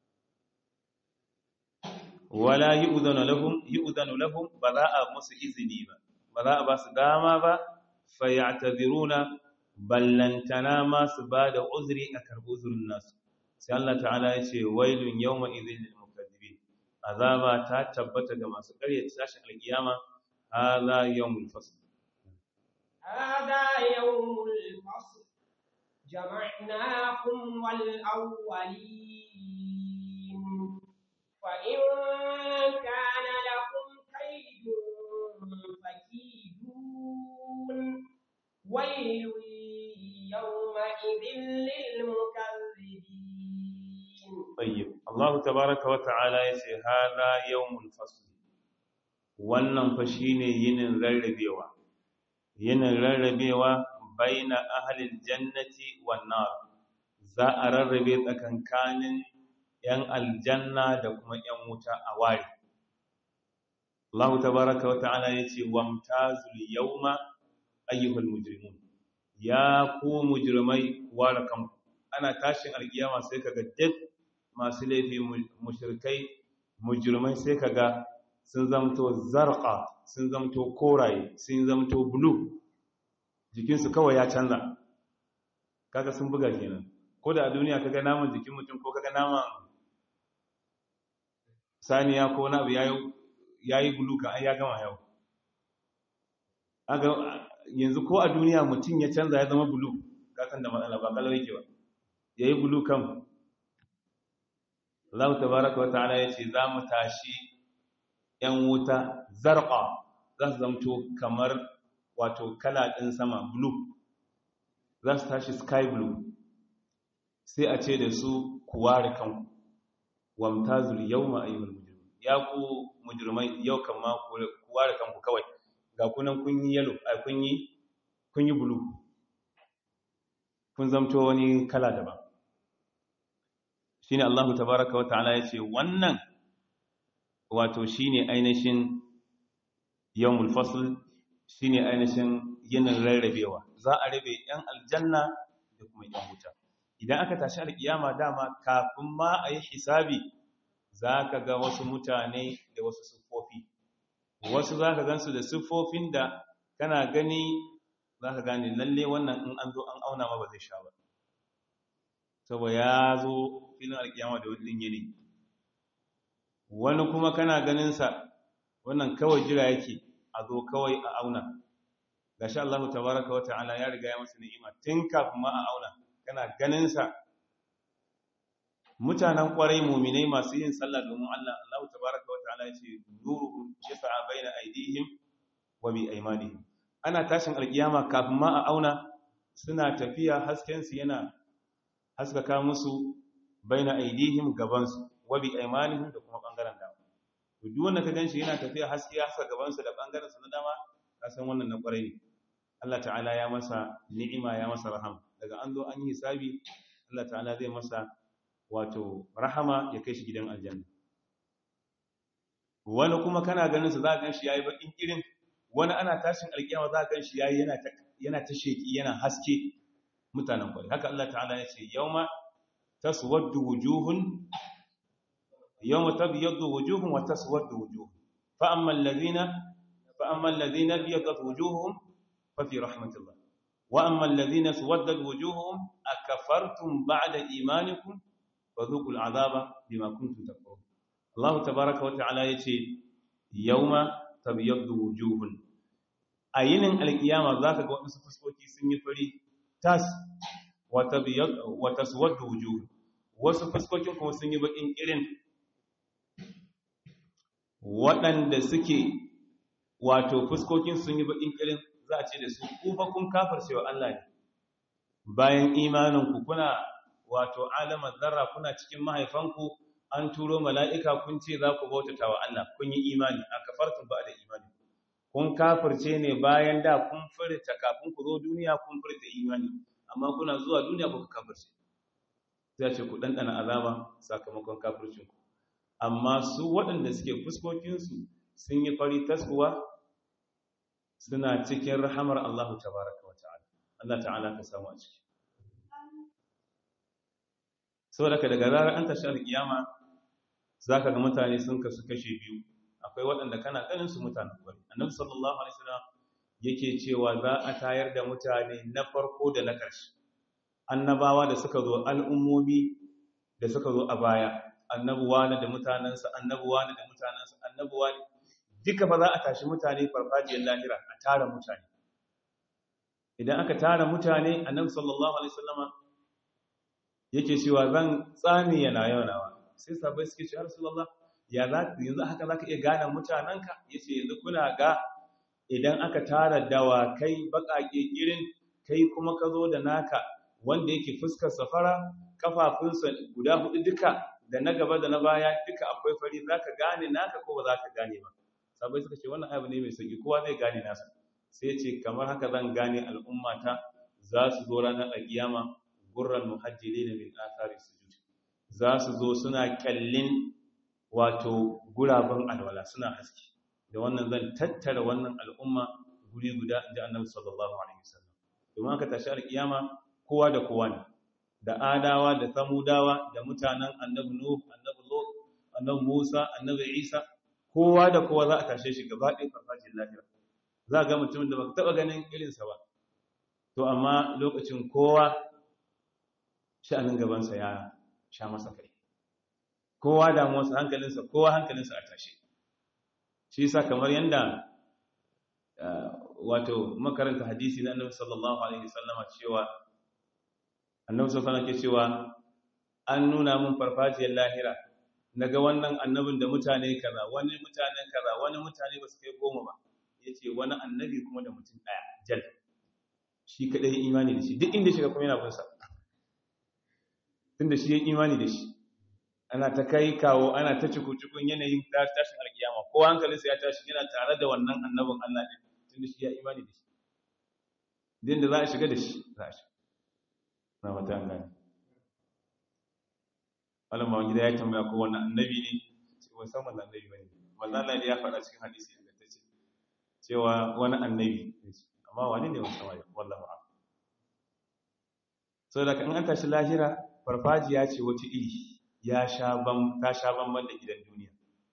wala yu'zanu lahum yu'zanu lahum ba za a musu izini ba ba za a ba su dama ba fayataziruna ballantana ma su ba da uzuri a karɓi uzurin nasu sai Allah ta'ala ya ce wailun yawma idhil lil mukaththibin azaba ta tabbata ga masu ƙarya tashin alkiyama hadha yawmul fasl هذا يوم الفصل جمعناكم والأولين فإن كان لكم كيد فكيدون ويل يومئذ للمكذبين طيب الله تبارك وتعالى yace hada yawmul fasl wannan fa shine yinin rarrabewa yinin rarrabewa baina ahlil jannati wan nar za a rarrabe tsakankanin yan aljanna da kuma yan wuta a ware Allah tabaraka wa ta'ala yace wamtazul yawma ayyuhal mujrimun ya ku mujrimai ware kanku ana tashin alkiyama sai kaga duk masu laifi mushrikai mujrimai sai kaga sun zamto zarqa sun zamto koraye sun zamto blue jikinsu kawai ya canza kaga sun buga kenan ko da a duniya kaga naman jikin mutum ko kaga naman saniya ko na abu yayi blue kan ai ya gama yau aga yanzu ko a duniya mutum ya canza ya zama blue kasan da matsala ba kalau yake ba yayi blue kan Allah tabaraka wa ta'ala yace za mu tashi yan wuta zarqa za su zamto kamar wato kala din sama blue za su tashi sky blue sai a ce da su ku ware kanku wamtazul yawma ayyuhal mujrimun ya ku mujrimai yau kan ma ku ware kanku kawai ga kunan kun yi yellow ai kun yi kun yi blue kun zamto wani kala daban shine Allah tabaaraka wa ta'ala yace wannan wato shine ainihin yawmul fasl shine ainihin yinin rarrabewa za a rabe yan aljanna da kuma yan wuta idan aka tashi alkiyama dama kafin ma a yi hisabi zaka ga wasu mutane da wasu siffofi wasu zaka gansu da siffofin da kana gani zaka gane lalle wannan in an zo an auna ma ba zai sha ba saboda ya zo filin alkiyama da wani yini wani kuma kana ganinsa wannan kawai jira yake a zo kawai a auna gashi Allah tabaraka wa ta'ala ya riga ya masa ni'ima tun kafin ma a auna kana ganinsa mutanen kwarai muminai masu yin sallah domin Allah Allah tabaraka wa ta'ala ya ce nuruhum yas'a baina aydihim wa bi aymanihim ana tashin alkiyama kafin ma a auna suna tafiya hasken su yana haskaka musu baina aidihim gabansu wa bi aymanihim da kuma bangaren dama to duk wanda ka ganshi yana tafiya haske ya haska gabansu da bangaren sa na dama ka san wannan na kwarai ne Allah ta'ala ya masa ni'ima ya masa rahama daga an zo an yi hisabi Allah ta'ala zai masa wato rahama ya kai shi gidan aljanna wani kuma kana ganin sa za ka ganshi yayi bakin irin wani ana tashin alkiyama za ka ganshi yayi yana ta yana ta sheki yana haske mutanen kwarai haka Allah ta'ala ya ce yauma taswaddu wujuhun yawma tabyaddu wujuhun wa taswaddu wujuh fa amma alladhina fa amma alladhina biyaddat wujuhum fa fi rahmatillah wa amma alladhina suwaddat wujuhum akafartum ba'da imanikum fadhuqul adhaba bima kuntum takfurun Allah tabaaraka wa ta'ala yace yawma tabyaddu wujuhun ayinin alkiyama zaka ga wasu fuskoki sun yi fari tas wata suwadda wujuhu wasu fuskokin kuma sun yi bakin irin waɗanda suke wato fuskokin sun yi bakin irin za a ce da su kufa kun kafar cewa Allah ne bayan imaninku kuna wato alamar zarra kuna cikin mahaifanku an turo mala'ika kun ce za ku bautata wa Allah kun yi imani a kafartun ba da imani kun kafirce ne bayan da kun furta kafin ku zo duniya kun furta imani amma kuna zuwa duniya ba ku kafirce sai ce ku ɗanɗana azaba sakamakon kafircinku amma su waɗanda suke fuskokinsu sun yi fari taskuwa suna cikin rahamar Allah tabaraka wa ta'ala Allah ta'ala ka samu a ciki saboda ka daga zarar an tashi alkiyama zaka ga mutane sun kasu kashe biyu akwai waɗanda kana ganin su mutanen kwari annabi sallallahu alaihi wasallam yake cewa za a tayar da mutane na farko da na ƙarshe annabawa da suka zo al'ummomi da suka zo a baya annabuwa da mutanensa annabuwa da mutanensa annabuwa duka ba za a tashi mutane farfajiyar lahira a tara mutane idan aka tara mutane annabi sallallahu alaihi wasallama yake cewa zan tsami yana yaunawa sai sabai suke ce rasulullah ya za yanzu haka zaka iya gane mutananka yace yanzu kuna ga idan aka tara dawakai bakake irin kai kuma ka zo da naka wanda yake fuskar safara kafafunsa guda hudu duka da na gaba da na baya duka akwai fari zaka gane naka ko ba zaka gane ba sabai suka ce wannan abu ne mai sauki kowa zai gane nasa sai ce kamar haka zan gane al'ummata za su zo ranar alkiyama gurran muhajjilin min athari sujud za su zo suna kallin wato guraben alwala suna haske da wannan zan tattara wannan al'umma guri guda inda annabi sallallahu alaihi wasallam domin aka tashi alkiyama kowa da kowa ne da adawa da samudawa da mutanen annabi nuh annabi lut annabi musa annabi isa kowa da kowa za a tashe shi gaba ɗaya farfajin lahira za ga mutumin da baka taɓa ganin irinsa ba to amma lokacin kowa sha'anin gabansa ya sha masa kai kowa damuwarsa hankalinsa kowa hankalinsa a tashe shi yasa kamar yanda wato makaranta hadisi na annabi sallallahu alaihi wasallama cewa annabi sallallahu alaihi cewa an nuna mun farfajiyar lahira naga wannan annabin da mutane kaza wani mutane kaza wani mutane ba su kai goma ba yace wani annabi kuma da mutum daya jal shi kadai imani da shi duk inda shiga kuma yana bin sa tunda shi ya imani da shi ana ta kai kawo ana ta cikukun yanayin tashin alkiyama ko hankalinsa ya tashi yana tare da wannan annabin Allah ne tunda shi ya imani da shi din da za a shiga da shi za a shiga na mata gani wannan ma gida ya tambaya ko wannan annabi ne cewa san wannan annabi bane manzo Allah ne ya faɗa cikin hadisi ingantacce cewa wani annabi amma wani ne wannan wani wallahi a'lam so da kan an tashi lahira farfajiya ce wata iri ya sha ban ta sha banban da gidan duniya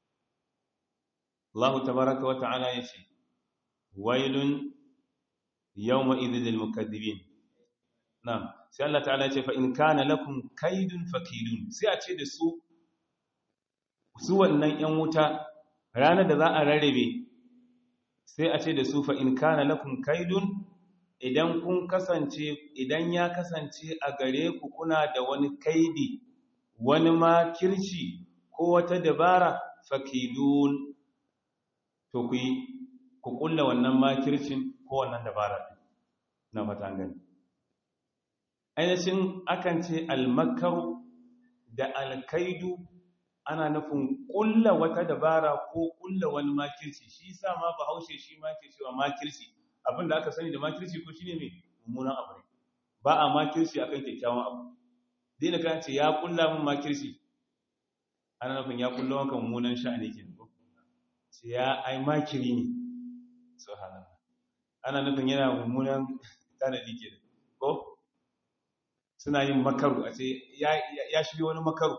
Allah tabaraka wa ta'ala yace wailun yawma idhil lil mukaththibin na'am sai Allah ta'ala yace fa in kana lakum kaidun fakidun sai a ce da su su wannan yan wuta ranar da za a rarrabe sai a ce da su fa in kana lakum kaidun idan kun kasance idan ya kasance a gare ku kuna da wani kaidi wani makirci ko wata dabara fakidun to ku yi ku kulla wannan makircin ko wannan dabara na fata gani ainihin akan ce almakaru da alkaidu ana nufin kulla wata dabara ko kulla wani makirci shi sa ma bahaushe shi ma ke cewa makirci abinda aka sani da makirci ko shine mai mummunan abu ne ba a makirci akan kyakkyawan abu dina kan ce ya kulla min makirci ana nufin ya kulla wanka mummunan sha'ani ke ko ce ya ai makiri ne subhanallah ana nufin yana mummunan tanadi ke ko suna yin makaru a ce ya shirya wani makaru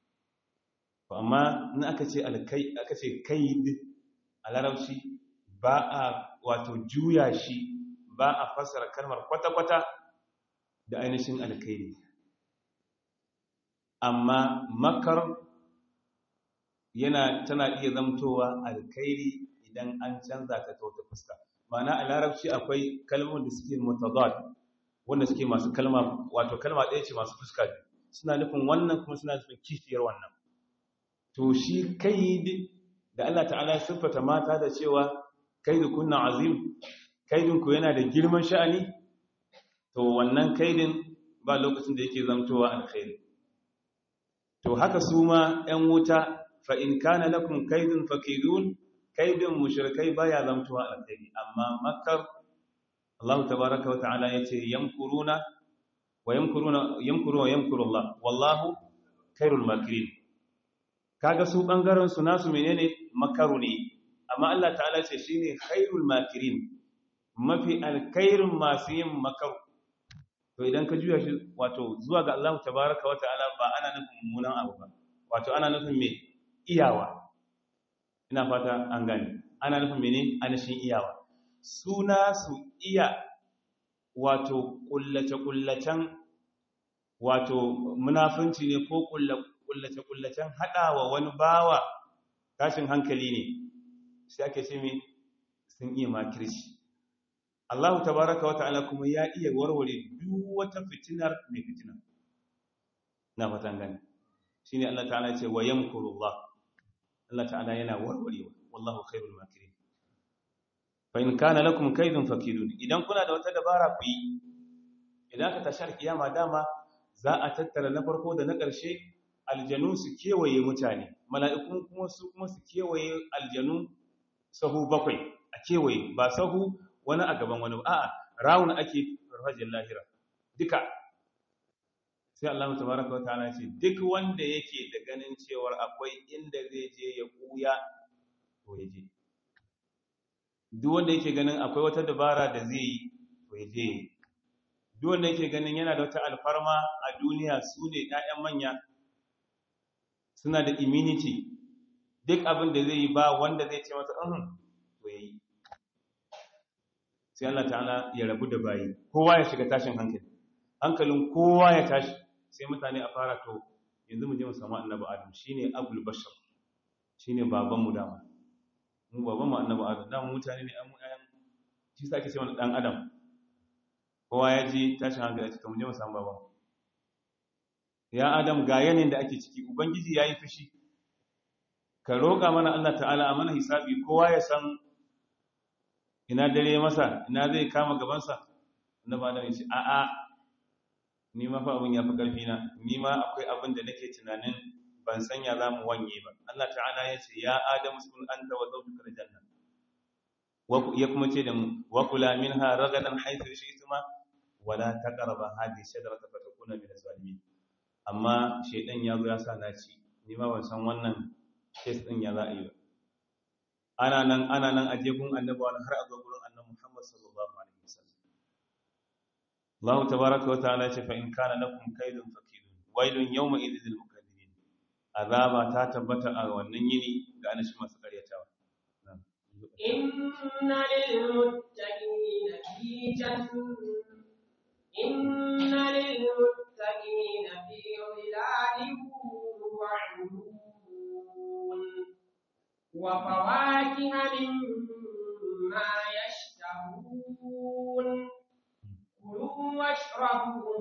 amma in aka ce alkai aka ce kaid a larabci ba a wato juya shi ba a fassara kalmar kwata-kwata da ainihin alkaidi amma makar yana tana iya zamtowa alkaidi idan an canza ta ta wata fuska ma'ana a larabci akwai kalmomin da suke mutadad wanda suke masu kalma wato kalma ɗaya ce masu fuska suna nufin wannan kuma suna nufin kishiyar wannan to shi kaid da Allah ta'ala ya siffata mata da cewa kaidu kunna azim kaidin ku yana da girman sha'ani to wannan kaidin ba lokacin da yake zamtowa alkhairi to haka su ma ‘yan wuta fa in kana lakum kaidun fakidun kaidin mushrikai baya zamtowa alkhairi amma makar Allah tabaraka wa ta'ala yace yamkuruna wa yamkuruna yamkuru wa yamkuru Allah wallahu khairul makirin kaga su bangaren su nasu menene makaru ne amma Allah ta'ala ce shine khairul makirin mafi alkhairin masu yin makaru to idan ka juya shi wato zuwa ga Allah tabaraka wa ta'ala ba ana nufin mummunan abu ba wato ana nufin me iyawa ina fata an gane ana nufin mene anashin iyawa suna su iya wato kullace-kullacen wato munafunci ne ko kullace-kullacen haɗawa wani bawa tashin hankali ne sai ake ce mai sun iya makirci Allah tabaraka wa ta'ala kuma ya iya warware duk wata fitinar mai fitina na fatan gani shine Allah ta'ala ce wa yamkurullah Allah ta'ala yana warwarewa wallahu khairul makirin fa in kana lakum kaydun fakidun idan kuna da wata dabara ku yi idan ka tashar kiyama dama za a tattara na farko da na ƙarshe aljanu su kewaye mutane mala'ikun kuma su kuma su kewaye aljanu sahu bakwai a kewaye ba sahu wani a gaban wani a'a rawun ake farfajin lahira duka sai Allah tabaraka wa ta'ala ce duk wanda yake da ganin cewar akwai inda zai je ya kuya to ya je duk wanda yake ganin akwai wata dabara da zai yi to ya je duk wanda yake ganin yana da wata alfarma a duniya su ne ƴaƴan manya suna da immunity duk abin da zai yi ba wanda zai ce masa uhun to yayi sai Allah ta'ala ya rabu da bayi kowa ya shiga tashin hankali hankalin kowa ya tashi sai mutane a fara to yanzu mu je mu samu annabi adam shine abul bashar shine baban mu dama mu baban mu annabi adam dama mutane ne an ayan shi sa ake cewa dan adam kowa ya ji tashin hankali to mu je mu samu baban ya adam ga yanin da ake ciki ubangiji yayi fushi ka roƙa mana Allah ta'ala a mana hisabi kowa ya san ina dare masa ina zai kama gabansa annabi adam ya ce a'a ni ma fa abin ya fi ƙarfi na ni ma akwai abin da nake tunanin ban sanya za mu wanye ba Allah ta'ala ya ce ya adam sun anta wa zawjuka aljanna ya kuma ce da mu wa kula minha ragadan haythu shi'tuma wa la taqrabu hadhihi shajarata fatakuna min az-zalimin amma shedan ya zo ya sa na ci ni ma ban san wannan case din ya za a yi ba ana nan ana nan aje gun annabi har a zo gurin annabi Muhammad sallallahu alaihi wasallam Allah tabaraka wa ta'ala ce fa in kana lakum kaydun fakidun wailun yawma idhil mukaththibin azaba ta tabbata a wannan yini ga anashi masu karyatawa inna lil muttaqina fi jannah inna lil muttaqina fi dhilalin wa 'uyun wa fawakiha mimma yashtahun كلوا واشربوا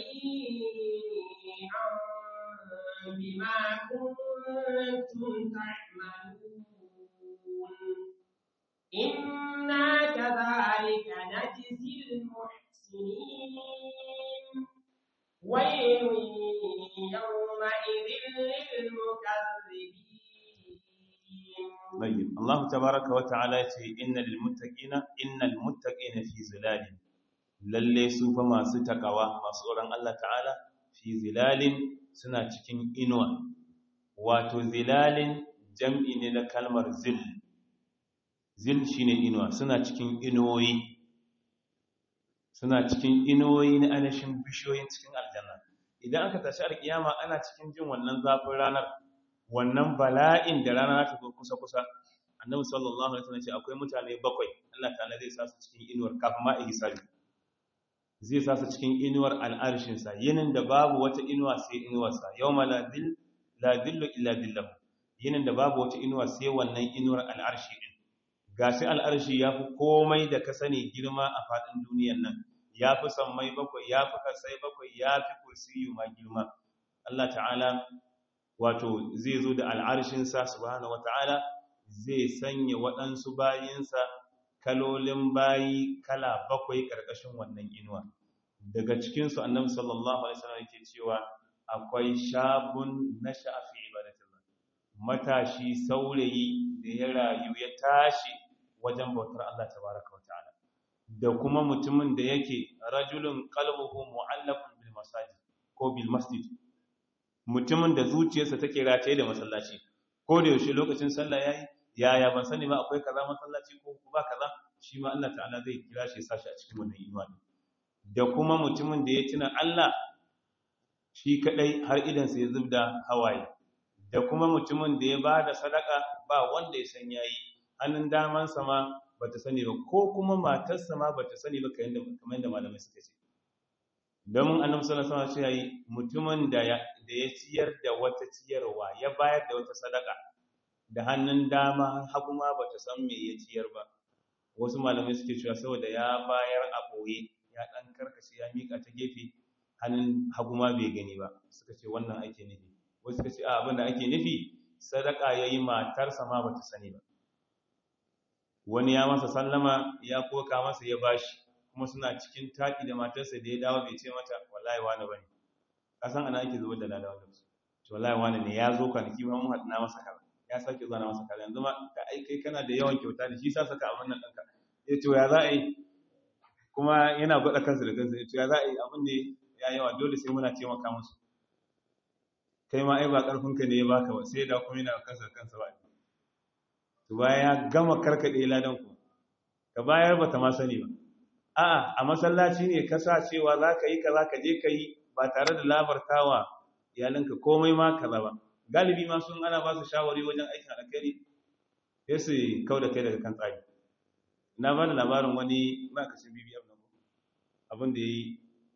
هنيئا بما كنتم تعملون إنا كذلك نجزي المحسنين ويل يومئذ للمكذبين طيب الله تبارك وتعالى إن للمتقين إن المتقين في ظلال lalle su fa masu takawa masu tsoron Allah ta'ala fi zilalin suna cikin inuwa wato zilalin jam'i ne na kalmar zil zil shine inuwa suna cikin inuwoyi suna cikin inuwoyi na anashin bishiyoyin cikin aljanna idan aka tashi alkiyama ana cikin jin wannan zafin ranar wannan bala'in da rana ta zo kusa-kusa annabi sallallahu alaihi wasallam ce akwai mutane bakwai Allah ta'ala zai sa su cikin inuwar kafin ma ihsabi zai sa su cikin inuwar al'arshinsa yinin da babu wata inuwa sai inuwarsa yau ma la dillo illa dillahu yinin da babu wata inuwa sai wannan inuwar al'arshi ɗin ga shi al'arshi ya fi komai da ka sani girma a faɗin duniyan nan ya fi sammai bakwai ya fi kasai bakwai ya fi kursiyu ma girma Allah ta'ala wato zai zo da al'arshinsa subhanahu wa ta'ala zai sanya waɗansu bayinsa kalolin bayi kala bakwai ƙarƙashin wannan inuwa daga cikinsu annabi sallallahu alaihi wasallam yake cewa akwai shabun nasha'a fi ibadatillah matashi saurayi da ya rayu ya tashi wajen bautar Allah tabaraka wataala da kuma mutumin da yake rajulun qalbuhu mu'allaqun bil masajid ko bil masjid mutumin da zuciyarsa take rataye da masallaci ko da yaushe lokacin sallah yayi yaya ban sani ba akwai kaza masallaci ko ba kaza shi ma Allah ta'ala zai kira shi sashi a cikin wannan imani da kuma mutumin da ya tuna Allah shi kadai har idan sai zubda hawaye da kuma mutumin da ya bada sadaka ba wanda ya san yayi hannun daman sa ma bata sani ba ko kuma matarsa ma bata sani ba kamar yadda malamai suka ce domin annabi sallallahu alaihi wasallam ya yi mutumin da ya da ya ciyar da wata ciyarwa ya bayar da wata sadaka da hannun dama hagu ma bata san me ya ciyar ba wasu malamai suke cewa saboda ya bayar a boye ya dan karkace ya mika ta gefe hannun hagu ma bai gani ba suka ce wannan ake nufi wasu suka ce a abin da ake nufi sadaka yayi matarsa ma bata sani ba wani ya masa sallama ya koka masa ya bashi kuma suna cikin taki da matarsa da ya dawo bai ce mata wallahi wani bane kasan ana ake zubar da lalawa da su to wallahi wani ne ya zo kwanaki ma mun haɗu na masa kaza ya sake zuwa na masa kaza yanzu ma ka ai kai kana da yawan kyauta da shi sa saka abin nan ɗanka ya ce ya za a yi kuma yana gwada kansa da kansa ya ce ya za a yi abin ne ya yawa dole sai muna taimaka musu kai ma ai ba ƙarfinka ne ya baka ba sai da kuma yana kansa da kansa ba to baya ya gama karkaɗe ladan ku ka bayar bata ma sani ba a'a a masallaci ne ka sa cewa za ka yi kaza ka je ka yi ba tare da labartawa iyalinka komai ma kaza ba galibi ma sun ana ba su shawari wajen aikin alkhairi sai su kau da kai daga kan tsari na ba da labarin wani makashin bbm na abin da ya yi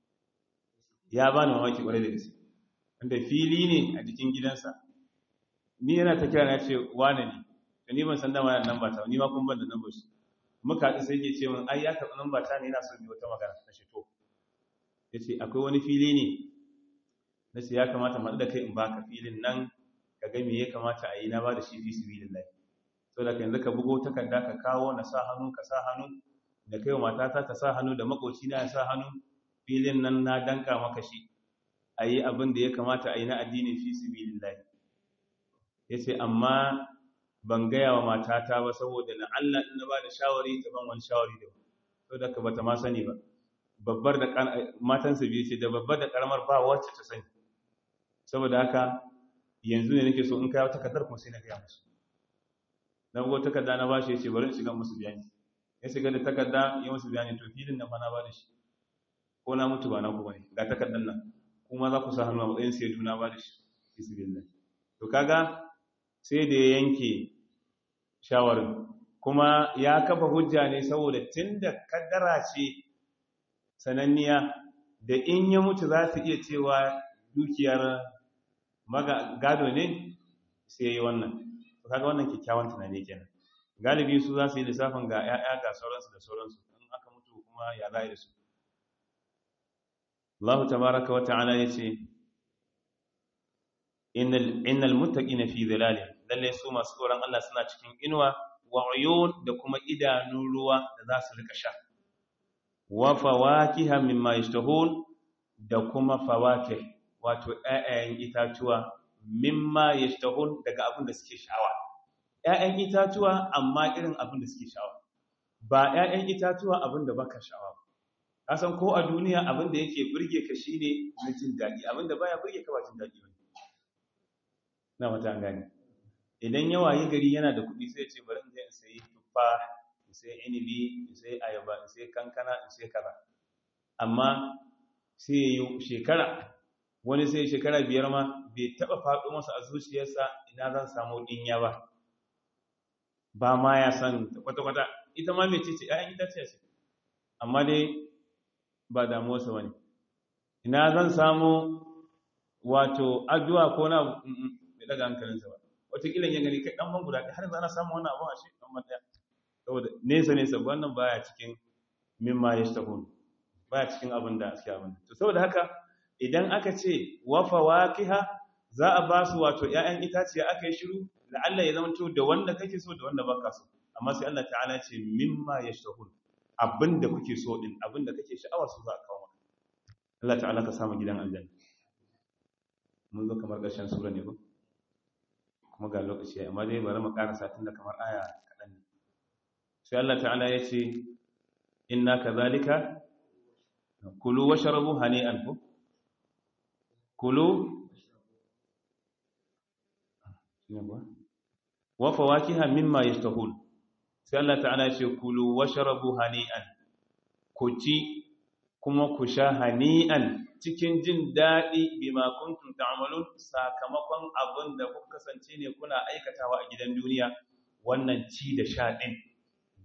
ya ba ni mamaki kwarai da gaske wanda fili ne a jikin gidansa ni yana ta kira na ce wane ne da ni ban san dama yana nan ba ta ni ma kun ban da nan ba shi muka haɗu sai ke ce min ai ya karɓi nan ba ta ne yana so ne wata magana na shi to ya ce akwai wani fili ne na ce ya kamata mu da kai in baka filin nan ka ga me ya kamata a yi na ba da shi fi sabilillahi so da yanzu ka bugo takarda ka kawo na sa hannu ka sa hannu da kai matata ta sa hannu da makoci na ya sa hannu filin nan na danka maka shi a yi abin da ya kamata a yi na addinin fi sabilillahi ya ce amma ban gaya wa matata ba saboda na Allah in na ba da shawari ta ban wani shawari da so da ka bata ma sani ba babbar da matansa biyu ce da babbar da karamar ba wacce ta sani saboda haka yanzu ne nake so in kai takardar kuma sai na gaya musu na bugo takarda na bashi ya ce bari in shiga musu bayani ya shiga da takarda ya musu bayani to filin nan fa na ba da shi ko na mutu ba na ku bane ga takardar nan kuma za ku sa hannu a matsayin sai duna ba da shi bismillah to kaga sai da ya yanke shawarin kuma ya kafa hujja ne saboda tunda kaddara ce sananniya da in ya mutu za su iya cewa dukiyar gado ne sai yi wannan to kaga wannan kyakkyawan tunani kenan galibi su za su yi lissafin ga 'ya'ya ga sauransu da sauransu in aka mutu kuma ya za da su Allah tabaraka wa ta'ala yace innal innal muttaqina fi dhilalin lalle su masu tsoron Allah suna cikin inuwa wa uyun da kuma idanun ruwa da za su rika sha wa fawakiha mimma yashtahun da kuma fawakih wato ƴaƴayen itatuwa mimma yashtahun daga abin da suke sha'awa ƴaƴan itatuwa amma irin abin da suke sha'awa ba ƴaƴan itatuwa abin da baka sha'awa kasan ko a duniya abin da yake burge ka shine na jin daɗi abin da baya burge ka ba jin daɗi ba na mata an gane idan yawa yi gari yana da kuɗi sai ce bari in je in sayi tuffa in sayi inibi in sayi ayaba in sayi kankana in sayi kaza amma sai yi shekara wani sai shekara biyar ma bai taɓa faɗo masa a zuciyarsa ina zan samu ɗinya ba ba ma ya san kwata-kwata ita ma mai ce ce ‘ya'yan itace ce amma dai ba damuwarsa ba ne ina zan samu wato addu'a ko na mai daga hankalinsa ba watakila ya gani kai ɗan ban guda har yanzu ana samun wannan abin a shi ɗan ban ɗaya saboda nesa nesa wannan baya cikin mimma ya shi baya cikin abin da suke abin to saboda haka idan aka ce wafa wakiha za a ba su wato ‘ya'yan itaciya aka yi shiru la'alla ya zama da wanda kake so da wanda baka so amma sai Allah ta'ala ce mimma ya shi abinda kuke so din abinda kake sha'awa su za a kawo maka Allah ta'ala ka samu gidan aljanna mun zo kamar ƙarshen sura ne ba kuma ga lokaci amma dai bari mu ƙara satin da kamar aya kaɗan ne sai Allah ta'ala ya ce inna kadhalika kulu washrabu hani'an ku kulu wa fawakiha mimma yashtahun sai Allah ta'ala ya ce kulu washrabu hani'an ku ci kuma ku sha hani'an cikin jin daɗi bima kuntum ta'malun sakamakon abin da kuka kasance ne kuna aikatawa a gidan duniya wannan ci da sha din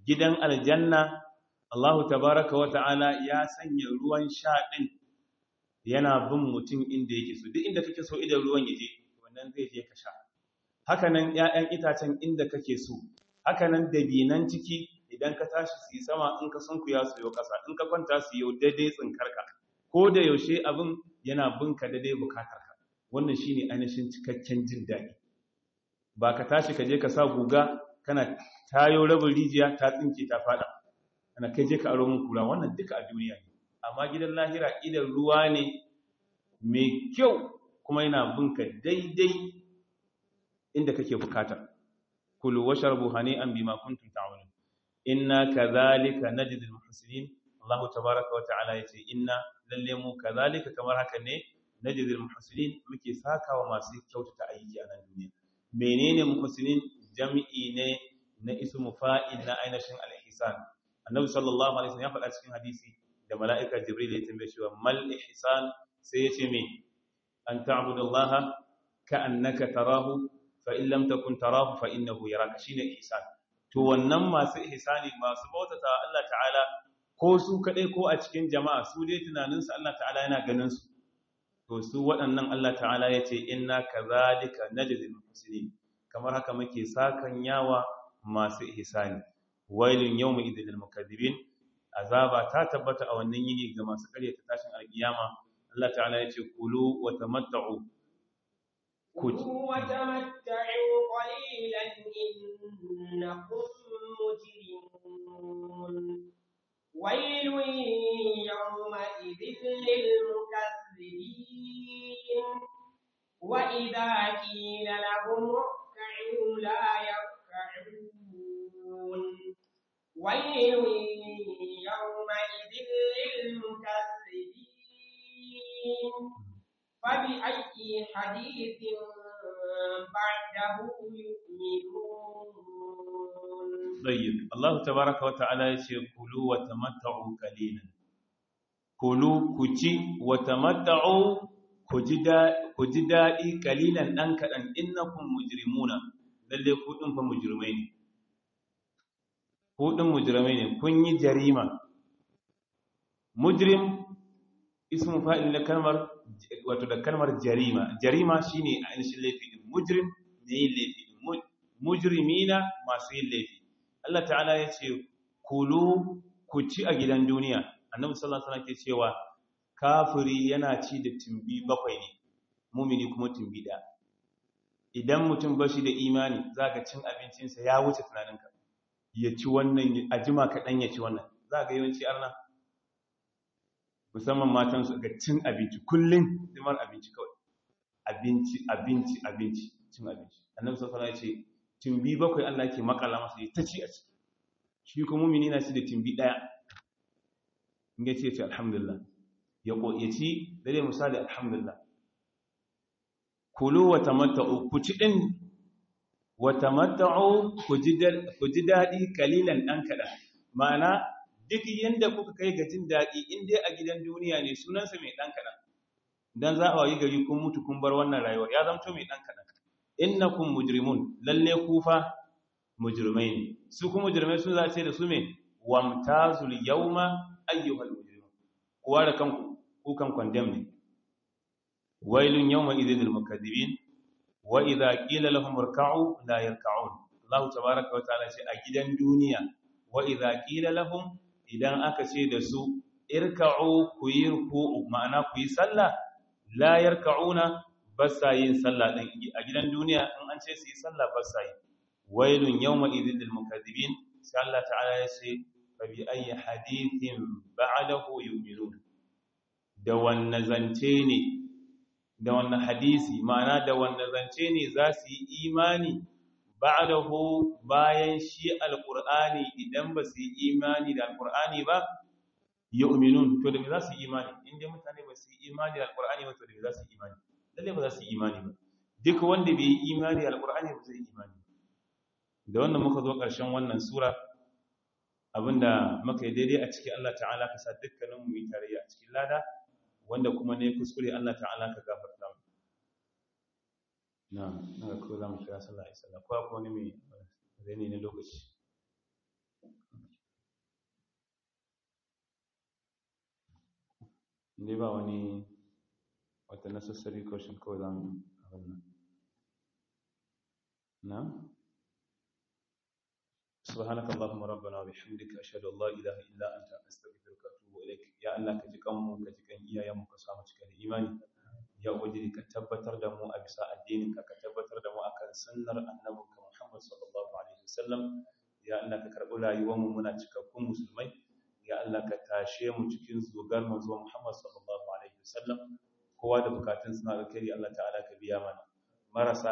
gidan aljanna Allahu tabaraka wa ta'ala ya sanya ruwan sha din yana bin mutum inda yake so duk inda kake so idan ruwan yaje wannan zai je ka sha hakanan ƴaƴan itacen inda kake so hakanan dabinan ciki idan ka tashi su yi sama in ka sunkuya su yau ƙasa in ka kwanta su yau daidai tsinkarka ko da yaushe abin yana binka daidai bukatarka wannan shine ainihin cikakken jin daɗi ba ka tashi ka je ka sa guga kana tayo rabin rijiya ta tsinke ta fada ana kai je ka aro min kura wannan duka a duniya ne amma gidan lahira idan ruwa ne mai kyau kuma yana binka daidai inda kake bukata kulu washrabu hani'an bima kuntum ta'malun inna kadhalika najzi al-muhsinin Allah tabaaraka wa ta'ala yace inna lalle mu kadhalika kamar haka ne najzi al-muhsinin muke sakawa masu kyautata aiki a nan duniya menene muhsinin jami'i ne na ismu fa'il na ainihin al-ihsan annabi sallallahu alaihi wasallam ya faɗa cikin hadisi da mala'ika jibril ya tambaye shi mal ihsan sai yace me an ta'budallaha ka'annaka tarahu fa in lam takun tarahu fa innahu yaraka shine ihsan to wannan masu ihsani masu bautata Allah ta'ala ko su kadai ko a cikin jama'a su dai tunanin su Allah ta'ala yana ganin su to su waɗannan Allah ta'ala yace inna kadhalika najzil muhsinin kamar haka muke sakan yawa masu ihsani wailun yawma idhil mukaththibin azaba ta tabbata a wannan yini ga masu ƙaryata tashin alkiyama Allah ta'ala yace kulu wa tamatta'u كلوا وتمتعوا قليلا إنكم مجرمون ويل يومئذ للمكذبين وإذا قيل لهم اركعوا لا يركعون ويل يومئذ للمكذبين فبأي حديث بعده يؤمنون طيب الله تبارك وتعالى يقول كلوا وتمتعوا قليلا كلوا كجي وتمتعوا kuji daɗi kalilan ɗan kaɗan innakun mujrimuna lalle kuɗin fa mujrimai ne kuɗin mujrimai ne kun yi jarima mujrim ismu fa'il na kalmar wato da kalmar jarima jarima shine ainihin laifi din mujrim ne yin laifi din mujrimina masu yin laifi Allah ta'ala ya ce kulu ku ci a gidan duniya annabi sallallahu alaihi wasallam ke cewa kafiri yana ci da tumbi bakwai ne mumini kuma tumbi da idan mutum bashi da imani zaka cin abincinsa ya wuce tunaninka ya ci wannan a jima kaɗan ya ci wannan za ga yawanci arna musamman matan su ga cin abinci kullum zimar abinci kawai abinci abinci abinci cin abinci annabi sallallahu alaihi wasallam ya ce tumbi bakwai Allah ke makala masa ya ta ci a ci shi kuma mumini na ci da tumbi daya in ya ce ce alhamdulillah ya ko ya ci da dai misali alhamdulillah kulu wa tamatta'u ku ci din wa tamatta'u ku ji ku ji dadi kalilan dan kada ma'ana duk yanda kuka kai ga jin dadi in dai a gidan duniya ne sunansa mai dan kada dan za a yi gari kun mutu kun bar wannan rayuwar ya zamto mai dan kada innakum mujrimun lalle kufa mujrimai ne su kuma mujrimai sun za ce da su me wamtazul yawma ayyuhal mujrimun kuwa da kanku ku kan condemn ne wailun yawma idhil mukaththibin wa idha qila lahum irka'u la yarka'un Allah tabaaraka wa ta'ala ce a gidan duniya wa idha qila lahum idan aka ce da su irka'u ku yi ruku'u ma'ana ku yi sallah la yarka'una basa yin sallah din a gidan duniya in an ce su yi sallah basa yi wailun yawma idhil mukaththibin sai Allah ta'ala ya ce fa bi ayyi hadithin ba'dahu yu'minun da wanne zance ne da wanne hadisi ma'ana da wanne zance ne za su yi imani ba'dahu bayan shi alqur'ani idan ba su yi imani da alqur'ani ba yu'minun to da me za su yi imani inda mutane ba su yi imani da alqur'ani ba to da me za su yi imani lalle ba za su yi imani ba duk wanda bai yi imani da alqur'ani ba zai yi imani da wannan muka zo ƙarshen wannan sura abinda muka yi daidai a cikin Allah ta'ala ka sa dukkanin mu yi tarayya a cikin lada wanda kuma ne kuskure Allah ta'ala ka gafarta mu na'am na ko za mu kira sallah ai sallah ko akwai wani mai zai ne lokaci inda ba wani wata necessary question kawai za mu abin nan na سبحانك اللهم ربنا وبحمدك أشهد أن لا إله إلا أنت أستغفرك وأتوب إليك يا الله كجكم كجكن إيا يوم كسامة كان إيماني يا وجدي كتبتر دمو أبساء الدين كتبتر دمو أكن سنر النبي محمد صلى الله عليه وسلم يا الله ككرب لا يوم منا تككم مسلمي يا الله كتاشي mu cikin zugar manzo Muhammad sallallahu alaihi wasallam kowa da bukatun suna alkhairi Allah ta'ala ka biya mana marasa